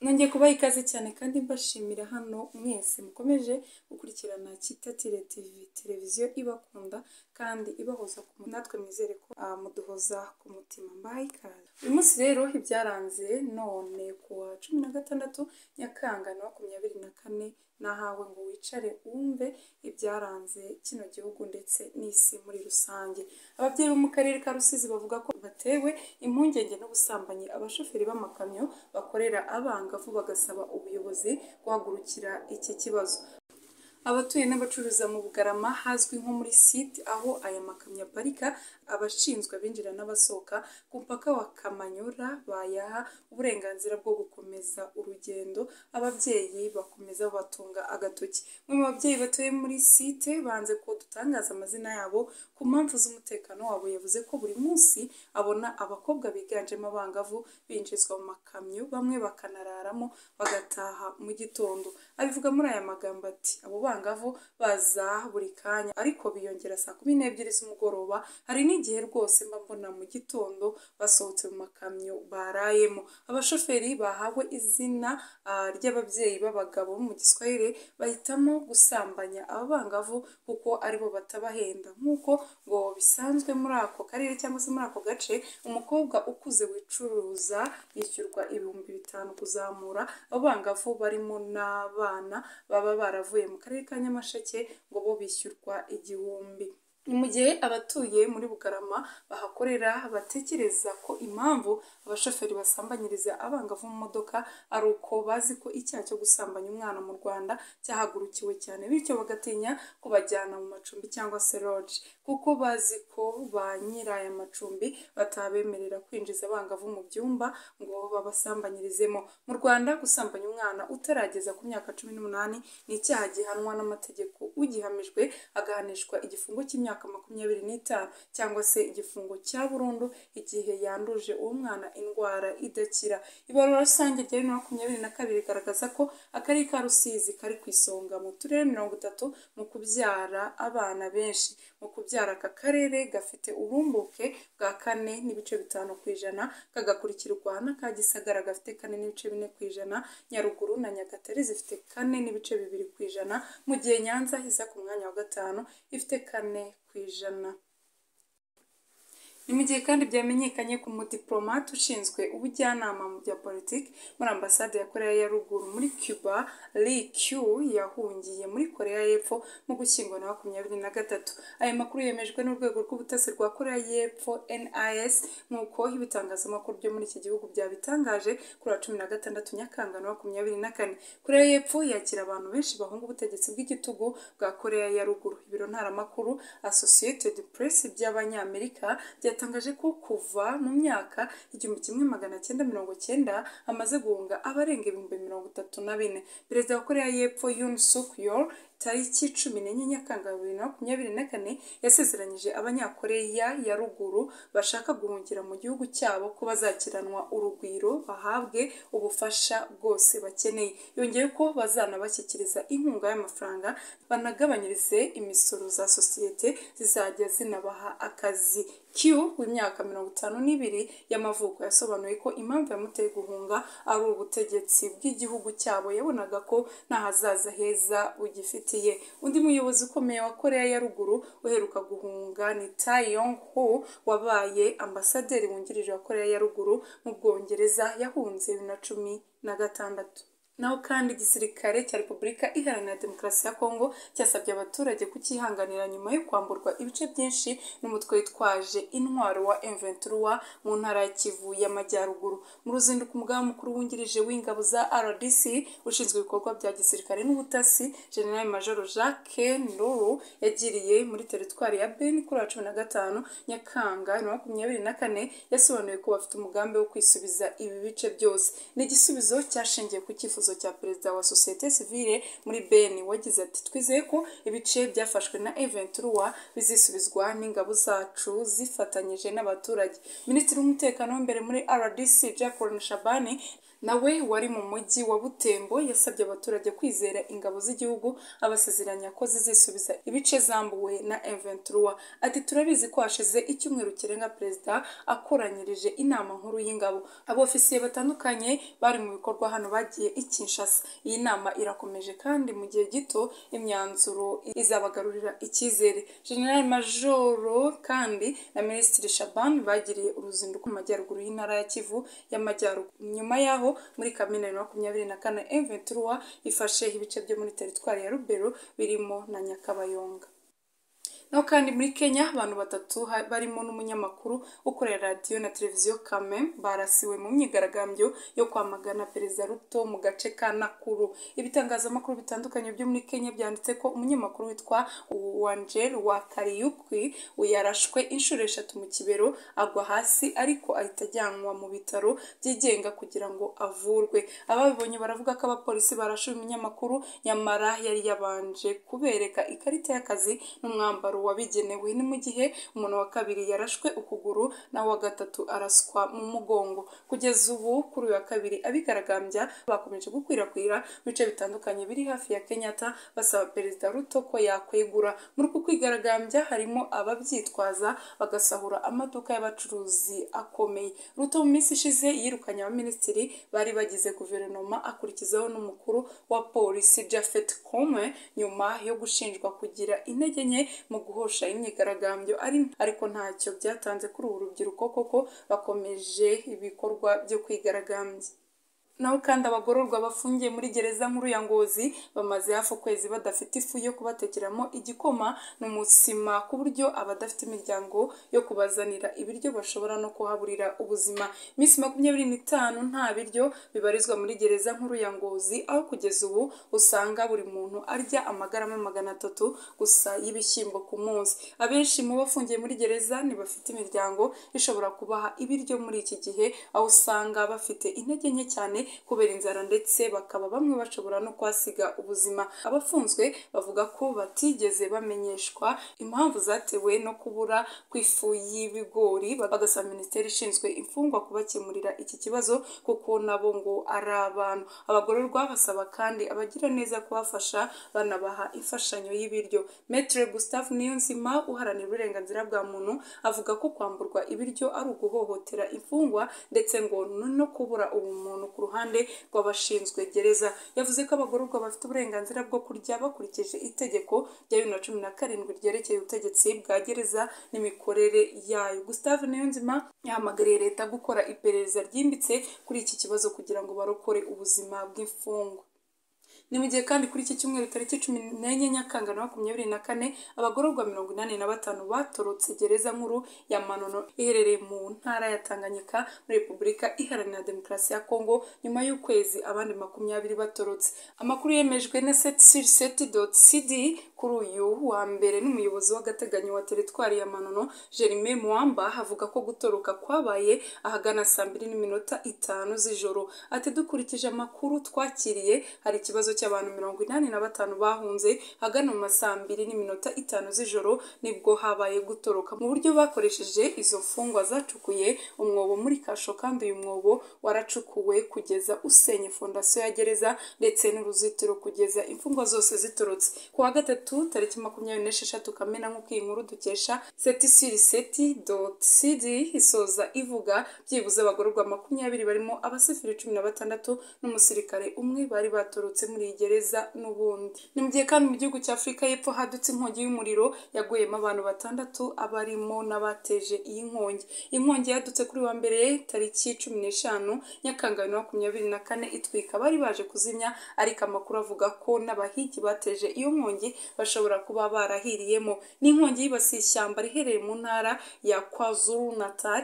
nongeye kubaha ikaze cyane kandi mbashimira hano mwese mukomeje gukurikirana Kitatire TV televiziyo ibakunda kandi ibahoza ku natwe mwizere ko ah, muduhoza ku mutima mbaha ikaze uyu munsi rero ibyaranze none ku wa cumi na gatandatu nyakanga na makumyabiri na kane nahawe ngo wicare wumve ibyaranze kino gihugu ndetse n'isi muri rusange ababyeyi bo mu karere ka rusizi bavuga ko batewe impungenge n'ubusambanyi abashoferi b'amakamyo bakorera abangavu bagasaba ubuyobozi guhagurukira iki kibazo abatuye n'abacuruza mu bugarama hazwi nko muri site aho aya makamyo aparika abashinzwe abinjira n'abasohoka ku mupaka wa kamanyura bayaha uburenganzira bwo gukomeza urugendo ababyeyi bakomeza batunga agatoki bamwe mu babyeyi batuye muri site banze ko dutangaza amazina yabo ku mpamvu z'umutekano wabo yavuze ko buri munsi abona abakobwa biganjemo abangavu binjizwa mu makamyo bamwe bakanararamo bagataha mu gitondo abivuga muri aya magambo ati abo bangavu baza buri kanya ariko biyongera saa kumi n'ebyiri z'umugoroba hari n'igihe rwose mba mbona mu gitondo basohotse mu makamyo barayemo abashoferi bahawe izina ah, ry'ababyeyi b'abagabo mu giswahili bahitamo gusambanya abangavu kuko aribo batabahenda nk'uko ngo bisanzwe muri ako karere cyangwa se muri ako gace umukobwa ukuze wicuruza yishyurwa ibihumbi bitanu kuzamura abangavu barimo n'abana baba baravuye mu karere ka nyamasheke ngo bo bishyurwa igihumbi ni mu gihe abatuye muri bugarama bahakorera batekereza ko impamvu abashoferi basambanyiriza abangavu mu modoka ari uko bazi ko icyaha cyo gusambanya umwana mu rwanda cyahagurukiwe cyane bityo bagatinya kubajyana mu macumbi cyangwa se lodge kuko bazi ko ba nyiri aya macumbi batabemerera kwinjiza abangavu mu byumba ngo babasambanyirizemo mu rwanda gusambanya umwana utarageza ku myaka cumi n'umunani ni icyaha gihanwa n'amategeko ugihamijwe agahanishwa igifungo cy'imyaka makumyabiri n'itanu cyangwa se igifungo cya burundu igihe yanduje uwo mwana indwara idakira ibarura rusange rya bibiri na makumyabiri na kabiri rigaragaza ko akarere ka rusizi kari ku isonga mu turere mirongo itatu mu kubyara abana benshi mu kubyara aka karere gafite ubumbuke bwa kane n'ibice bitanu ku ijana kagakurikirwa n'aka gisagara gafite kane n'ibice bine ku ijana nyaruguru na nyagatare zifite kane n'ibice bibiri ku ijana mu gihe nyanza iza ku mwanya wa gatanu ifite kane ku ijana ni mu gihe kandi byamenyekanye ku mudiplomate ushinzwe ubujyanama mu bya politiki muri ambasade ya koreya ya ruguru muri cuba li q yahungiye muri koreya y'epfo mu gushyingwa na makumyabiri na gatatu aya makuru yemejwe n'urwego rw'ubutasi rwa koreya y'epfo nis nk'uko ibitangazamakuru byo muri iki gihugu byabitangaje kuri wa cumi na gatandatu nyakanga na makumyabiri na kane koreya y'epfo yakira abantu benshi bahunga ubutegetsi bw'igitugu bwa koreya ya ruguru ibiro ntaramakuru associated press by'abanyamerika bya yatangaje ko kuva mu myaka igihumbi kimwe magana cyenda mirongo cyenda amaze guhunga abarenga ibihumbi mirongo itatu na bine perezida wa koreya y'epfo yun suk yor tariki cumi n'enye nyakanga bibiri na makumyabiri na kane yasezeranyije abanyakoreya ya ruguru bashaka guhungira mu gihugu cyabo ko bazakiranwa urugwiro bahabwe ubufasha bwose bakeneye yongeye ko bazanabashyikiriza inkunga y'amafaranga banagabanyirize imisoro za sosiyete zizajya zinabaha akazi q w'imyaka mirongo itanu n'ibiri y'amavuko yasobanuye ko impamvu yamuteye guhunga ari ubutegetsi bw'igihugu cyabo yabonaga ko nta hazaza heza bugifite bufitiye undi muyobozi ukomeye wa koreya ya ruguru uheruka guhunga ni tae yong ho wabaye ambasaderi wungirije wa koreya ya ruguru mu bwongereza yahunze bibiri na cumi na gatandatu naho kandi igisirikare cya repubulika iharanira demokarasi ya kongo cyasabye abaturage kucyihanganira nyuma yo kwamburwa ibice byinshi n'umutwe witwaje intwaro wa M23 mu ntara ya Kivu y'Amajyaruguru mu ruzinduko umugaba mukuru wungirije w'ingabo za RDC ushinzwe ibikorwa bya gisirikare n'ubutasi General Major Jacques Nduru yagiriye muri teritwari ya Beni kuri wa cumi na gatanu Nyakanga na makumyabiri na kane yasobanuye ko bafite umugambi wo kwisubiza ibi bice byose ni igisubizo cyashingiye ku cyifuzo cyifuzo cya perezida wa sosiyete sivile muri beni wagize ati twizeye ko ibice byafashwe na eventura bizisubizwa n'ingabo zacu zifatanyije n'abaturage minisitiri w'umutekano w'imbere muri rdc jacqueline shabani nawe wari mu mujyi wa butembo yasabye abaturage kwizera ingabo z'igihugu abasezeranya ko zizisubiza ibice zambuwe na M23 ati turabizi ko hashize icyumweru kirenga perezida akoranyirije inama nkuru y'ingabo abofisiye batandukanye bari mu bikorwa hano bagiye i Kinshasa iyi nama irakomeje kandi mu gihe gito imyanzuro izabagarurira icyizere General Majoro kandi na Minisitiri Shaban bagiriye uruzinduko mu majyaruguru y'intara ya Kivu y'amajyaruguru nyuma yaho muri kamena bibiri na makumyabiri na kane M23 ifashe ibice byo muri teritwari ya Rubero birimo na Nyakabayonga naho kandi muri kenya abantu batatu barimo n'umunyamakuru ukorera radiyo na televiziyo kame barasiwe mu myigaragambyo yo kwamagana perezida ruto mu gace ka nakuru ibitangazamakuru bitandukanye byo muri kenya byanditse ko umunyamakuru witwa wanjel wa kariyukwi yarashwe inshuro eshatu mu kibero agwa hasi ariko ahita ajyanwa mu bitaro byigenga kugira ngo avurwe ababibonye baravuga ko abapolisi barashe uyu munyamakuru nyamara yari yabanje kubereka ikarita y'akazi n'umwambaro wabigenewe ni mu gihe umuntu wa kabiri yarashwe ukuguru naho wa gatatu araswa mu mugongo kugeza ubu kuri uyu wa kabiri abigaragambya bakomeje gukwirakwira mu bice bitandukanye biri hafi ya kenyatta basaba perezida ruto ko yakwegura muri uku kwigaragambya harimo ababyitwaza bagasahura amaduka y'abacuruzi akomeye ruto mu minsi ishize yirukanye abaminisitiri bari bagize guverinoma akurikizaho n'umukuru wa polisi jafet kome nyuma yo gushinjwa kugira intege nke mu guhosha imyigaragambyo ariko ntacyo byatanze kuri uru rubyiruko koko bakomeje ibikorwa byo kwigaragambya naho kandi abagororwa bafungiye muri gereza nkuru ya ngozi bamaze hafi ukwezi badafite ifu yo kubatekeramo igikoma n'umutsima ku buryo abadafite imiryango yo kubazanira ibiryo bashobora no kuhaburira ubuzima iminsi makumyabiri n'itanu nta biryo bibarizwa muri gereza nkuru ya ngozi aho kugeza ubu usanga buri muntu arya amagarama magana atatu gusa y'ibishyimbo ku munsi abenshi mu bafungiye muri gereza ntibafite imiryango ishobora kubaha ibiryo muri iki gihe aho usanga bafite intege nke cyane kubera inzara ndetse bakaba bamwe bashobora no kwasiga ubuzima abafunzwe bavuga ko batigeze bamenyeshwa impamvu zatewe no kubura kw'ifu y'ibigori bagasaba minisiteri ishinzwe imfungwa kubakemurira iki kibazo kuko nabo ngo ari abantu abagororwa basaba kandi abagira neza kubafasha banabaha imfashanyo y'ibiryo metre gustave niyonzima uharanira uburenganzira bwa muntu avuga ko kwamburwa ibiryo ari uguhohotera imfungwa ndetse ngo no kubura ubumuntu ku ruhande rw'abashinzwe gereza yavuze ko abagororwa bafite uburenganzira bwo kurya bakurikije itegeko rya bibiri na cumi na karindwi ryerekeye ubutegetsi bwa gereza n'imikorere yayo gustave niyonzima yahamagariye leta gukora iperereza ryimbitse kuri iki kibazo kugira ngo barokore ubuzima bw'imfungwa ni mu gihe kandi kuri iki cyumweru tariki cumi n'enye nyakanga na makumyabiri na kane abagororwa mirongo inani na batanu batorotse gereza nkuru ya manono iherereye mu ntara ya tanganyika muri repubulika iharanira demokarasi ya kongo nyuma y'ukwezi abandi makumyabiri batorotse amakuru yemejwe na seti doti sidi kuri uyu wa mbere n'umuyobozi w'agateganyo wa teritwari ya manono jerime muwamba avuga ko gutoroka kwabaye ahagana saa mbiri n'iminota itanu z'ijoro ati dukurikije amakuru twakiriye hari ikibazo cy'abantu mirongo inani na batanu bahunze hagana mu masaa mbiri n'iminota itanu z'ijoro nibwo habaye gutoroka mu buryo bakoresheje izo mfungwa zacukuye umwobo muri kasho kandi uyu mwobo waracukuwe kugeza usenye fondasiyo ya gereza ndetse n'uruzitiro kugeza imfungwa zose zitorotse ku wa gatatu tariki makumyabiri n'esheshatu kamena nk'uko iyi nkuru dukesha setisiri seti doti sidi isoza ivuga byibuze abagororwa makumyabiri barimo abasifiri cumi na batandatu n'umusirikare umwe bari batorotse muri iyi gereza n'ubundi ni mu gihe kandi mu gihugu cya afurika y'epfo hadutse inkongi y'umuriro yaguyemo abantu batandatu abarimo n'abateje iyi nkongi inkongi yadutse kuri wa mbere tariki cumi n'eshanu nyakanga bibiri na makumyabiri na kane itwika bari baje kuzimya ariko amakuru avuga ko n'abahigi bateje iyo nkongi bashobora kuba barahiriyemo ni inkongi yibasiye ishyamba riherereye mu ntara ya kwazuru natal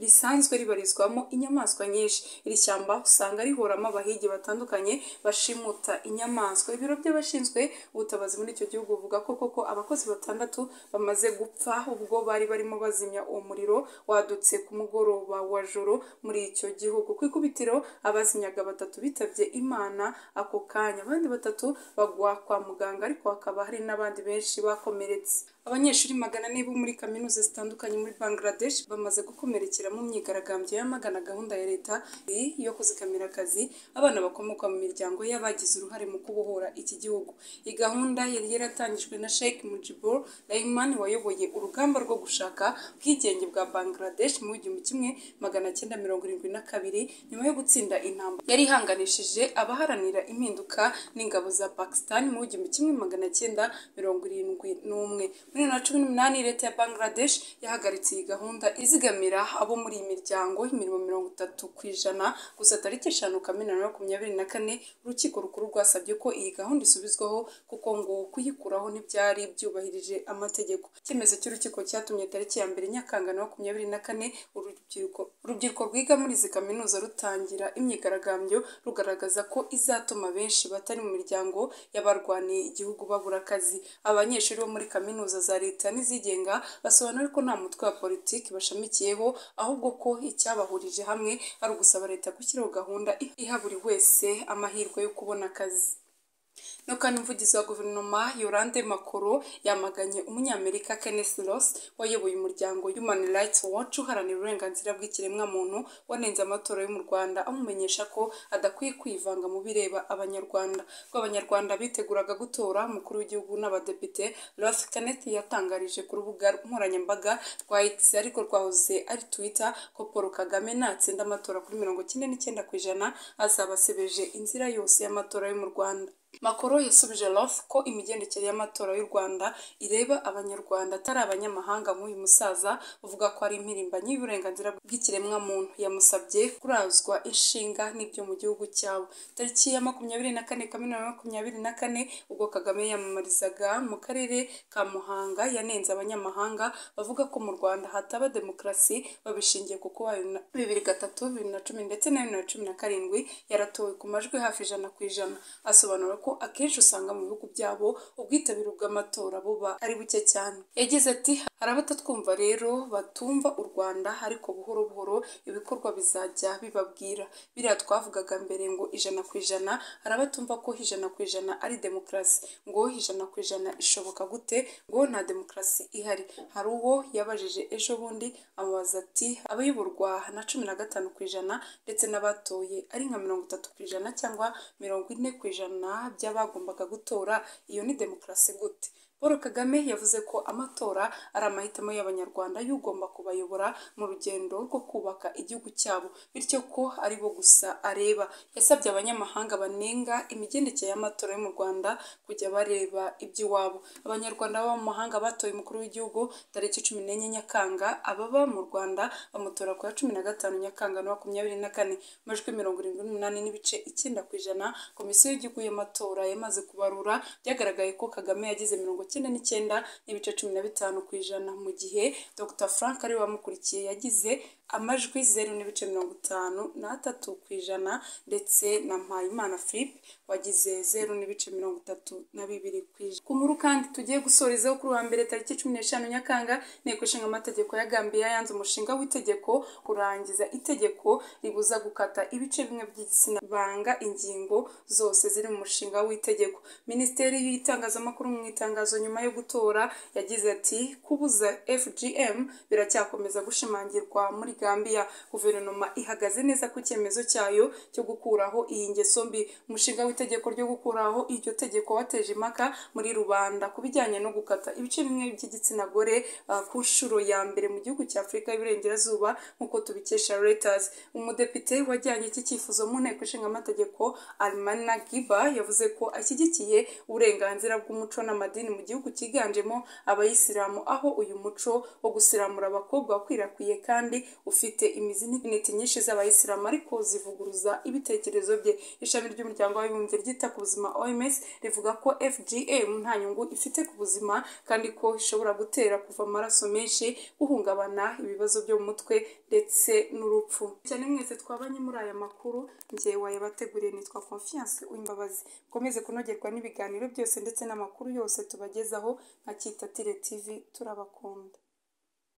risanzwe ribarizwamo inyamaswa nyinshi iri shyamba usanga rihoramo abahigi batandukanye bashima ishimuta inyamaswa ibiro by'abashinzwe ubutabazi muri icyo gihugu buvuga ko koko abakozi batandatu bamaze gupfa ubwo bari barimo bazimya umuriro wadutse ku mugoroba wa joro muri icyo gihugu ku ikubitiro abazinyaga batatu bitabye imana ako kanya abandi batatu bagwa kwa muganga ariko hakaba hari n'abandi benshi bakomeretse abanyeshuri magana ane bo muri kaminuza zitandukanye muri bangladesh bamaze gukomerekera mu myigaragambyo yamagana gahunda ya leta yo kuzikamira akazi abana bakomoka mu miryango y'abagize uruhare mu kubohora iki gihugu iyi gahunda yari yaratangijwe na sheikh mujibur rahman wayoboye urugamba rwo gushaka ubwigenge bwa bangladesh mu gihumbi kimwe magana cyenda mirongo irindwi na kabiri nyuma yo gutsinda intambara yari ihanganishije abaharanira impinduka n'ingabo za pakistan mu gihumbi kimwe magana cyenda mirongo irindwi n'umwe muri bibiri na cumi n'umunani leta ya bangladesh yahagaritse iyi gahunda izigamira abo muri iyi miryango imirimo mirongo itatu ku ijana gusa tariki eshanu kamena na makumyabiri na kane urukiko rukuru rwasabye ko iyi gahunda isubizwaho kuko ngo kuyikuraho ntibyari byubahirije amategeko icyemezo cy'urukiko cyatumye tariki ya mbere nyakanga na makumyabiri na kane urubyiruko urubyiruko rwiga muri izi kaminuza rutangira imyigaragambyo rugaragaza ko izatuma benshi batari mu miryango y'abarwaniye igihugu babura akazi abanyeshuri bo muri kaminuza za leta n'izigenga basobanura ko nta mutwe wa politiki bashamikiyeho ahubwo ko icyabahurije hamwe ari ugusaba leta gushyiraho gahunda iha buri wese amahirwe yo kubona akazi nukana umuvugizi wa guverinoma yorande makoro yamaganye umunyamerika kenneth ross wayoboye umuryango human rights watch uharanira uburenganzira bw'ikiremwamuntu wanenze amatora yo mu rwanda amumenyesha ko adakwiye kwivanga mu bireba abanyarwanda ubwo abanyarwanda biteguraga gutora umukuru w'igihugu n'abadepite ross kenneth yatangarije ku rubuga nkoranyambaga rwa x ariko rwahoze ari twitter ko paul kagame natsinda amatora kuri mirongo cyenda n'icyenda ku ijana azaba asebeje inzira yose y'amatora yo mu rwanda makoro yasubije roth ko imigendekere y'amatora y'u rwanda ireba abanyarwanda atari abanyamahanga nk'uyu musaza uvuga ko ari impirimbanyi y'uburenganzira bw'ikiremwamuntu yamusabye kurazwa inshinga n'ibyo mu gihugu cyabo tariki ya makumyabiri na kane kamena makumyabiri na kane ubwo kagame yamamarizaga mu karere ka muhanga yanenze abanyamahanga bavuga ko mu rwanda hataba demokarasi babishingiye ku kuba bibiri gatatu bibiri na cumi ndetse na bibiri na cumi na karindwi yaratowe ku majwi hafi ijana ku ijana asobanura ko akenshi usanga mu bihugu byabo ubwitabire bw'amatora buba ari buke cyane yagize ati hari abatatwumva rero batumva u rwanda ariko buhoro buhoro ibikorwa bizajya bibabwira biriya twavugaga mbere ngo ijana ku ijana hari abatumva ko ijana ku ijana ari demokarasi ngo ijana ku ijana ishoboka gute ngo nta demokarasi ihari hari uwo yabajije ejo bundi amubaza ati abayoborwa na cumi na gatanu ku ijana ndetse n'abatoye ari nka mirongo itatu ku ijana cyangwa mirongo ine ku ijana by'abagombaga gutora iyo ni demokarasi gute paul kagame yavuze ko amatora ari amahitamo y'abanyarwanda y'ugomba kubayobora mu rugendo rwo kubaka igihugu cyabo bityo ko ari bo gusa areba yasabye abanyamahanga banenga imigendekere y'amatora yo mu rwanda kujya bareba iby'iwabo abanyarwanda baba mu mahanga batoye umukuru w'igihugu tariki cumi n'enye nyakanga ababa mu rwanda bamutora ku ya cumi na gatanu nyakanga na makumyabiri na kane amajwi mirongo irindwi n'umunani n'ibice icyenda ku ijana komisiyo y'igihugu y'amatora yamaze kubarura byagaragaye ko kagame yagize mirongo icyenda n'icyenda n'ibice cumi na bitanu ku ijana mu gihe dr frank ariwe wamukurikiye yagize amajwi zeru n'ibice mirongo itanu n'atatu ku ijana ndetse na mpayimana philippe wagize zeru n'ibice mirongo itatu na bibiri ku ijana ku nkuru kandi tugiye gusorezaho kuri uwa mbere tariki cumi n'eshanu nyakanga inteko ishinga amategeko ya gambiya yanze umushinga w'itegeko kurangiza itegeko ribuza gukata ibice bimwe by'igitsina banga ingingo zose ziri mu mushinga w'itegeko minisiteri y'itangazamakuru mu itangazo nyuma yo gutora yagize ati kubuza fgm biracyakomeza gushimangirwa muri Gambia guverinoma ihagaze neza ku cyemezo cyayo cyo gukuraho iyi ngeso mbi umushinga w'itegeko ryo gukuraho iryo tegeko wateje impaka muri rubanda ku bijyanye no gukata ibice bimwe by'igitsina gore uh, ku nshuro ya mbere mu gihugu cya afurika y'iburengerazuba nk'uko tubikesha Reuters umudepite wajyanye iki cyifuzo mu nteko ishinga amategeko Almana Giba yavuze ko ashyigikiye uburenganzira bw'umuco n'amadini mu gihugu cyiganjemo abayisilamu aho uyu muco wo gusiramura abakobwa wakwirakwiriye kandi ufite imizi n'intiti nyinshi z'abayisilamu ariko zivuguruza ibitekerezo bye ishami ry'umuryango w'abibumbye ryita ku buzima OMS rivuga ko FGM nta nyungu ifite ku buzima kandi ko ishobora gutera kuva amaraso menshi guhungabana ibibazo byo mu mutwe ndetse n'urupfu cyane mwese twabanye muri aya makuru njyewe wayabateguriye nitwa Confiance Uwimbabazi mukomeze kunogerwa n'ibiganiro byose ndetse n'amakuru yose tubagezaho nka Kitatire TV turabakunda